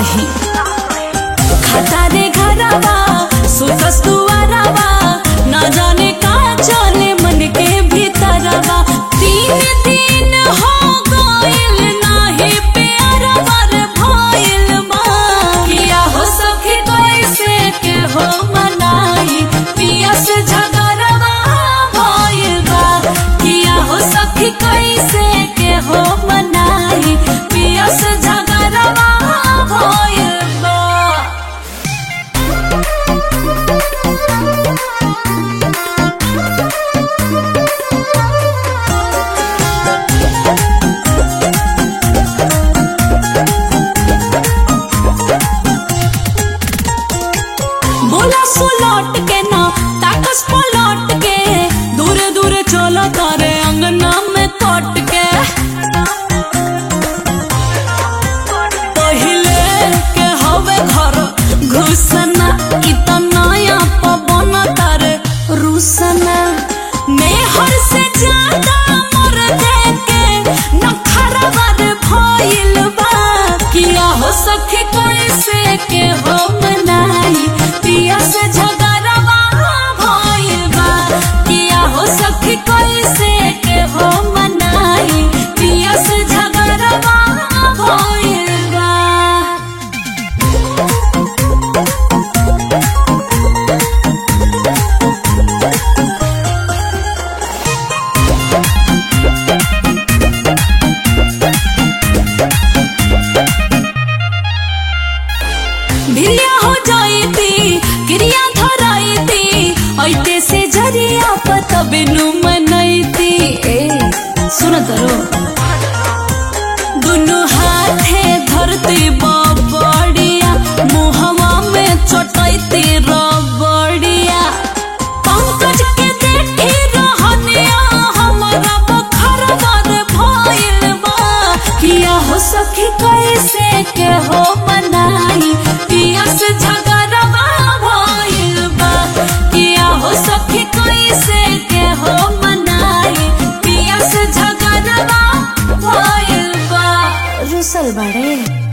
कही खाता रे घरवा सुतस दुआरवा न जाने का चले मन के भीतरवा तीन दिन हो गइल नाही प्यारवा रे भइल बा किया हो सखी कैसे के हो मनाई पिया से झगड़वा भइल बा किया हो सखी कैसे के हो मनाई पिया से झगड़वा भइल बा बोला सुलट के ना ताकस पलट के दूर दूर चलो तारे अंगना में कट के पहिले के हवे घर घुसना इतना या पवन तारे रुसना मेहर से ज्यादा मर देके नखरा बर भइल बा किया हो सखी कैसे के हो मनाई पिया से झगड़वा भइल बा किया हो सखी कैसे के हो मनाई पिया से झगड़वा भइल बा भिरिया हो जाईती क्रिया धराईती ऐते से जरिया पतबे नु मनैती ए सुन तरो दुनु हाथे धरती बबड़िया मुहवा में चटैती रबड़िया पंकज के देखी रहनिया हमरा बखर बर भइल बा किया हो सखी कैसे के हो मनाई पिया से झगड़वा भइल बा किया हो सखी कैसे के हो मनाई पिया से झगड़वा भइल बा रुसल बाड़े